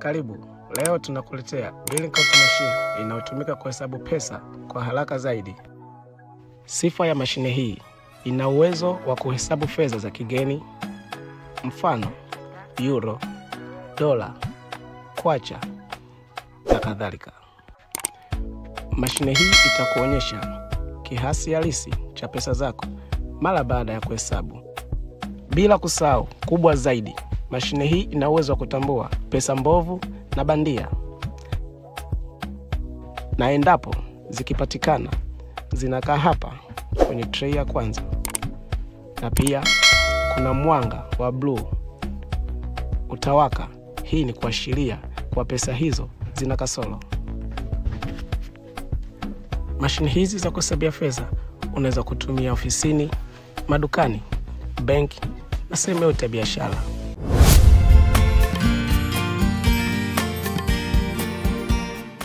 Karibu. Leo tunakuletea billing calculator machine inayotumika kuhesabu pesa kwa haraka zaidi. Sifa ya mashine hii, ina uwezo wa kuhesabu fedha za kigeni, mfano euro, dola, kwacha na kadhalika. Mashine hii itakuonyesha kiasi halisi cha pesa zako mara baada ya kuhesabu. Bila kusahau, kubwa zaidi, mashine hii ina uwezo wa kutambua pesa mbovu na bandia, na endapo zikipatikana zinakaa hapa kwenye tray ya kwanza, na pia kuna mwanga wa bluu utawaka. Hii ni kuashiria kwa pesa hizo zina kasoro. Mashine hizi za kuhesabia fedha unaweza kutumia ofisini, madukani, benki na sehemu yote ya biashara.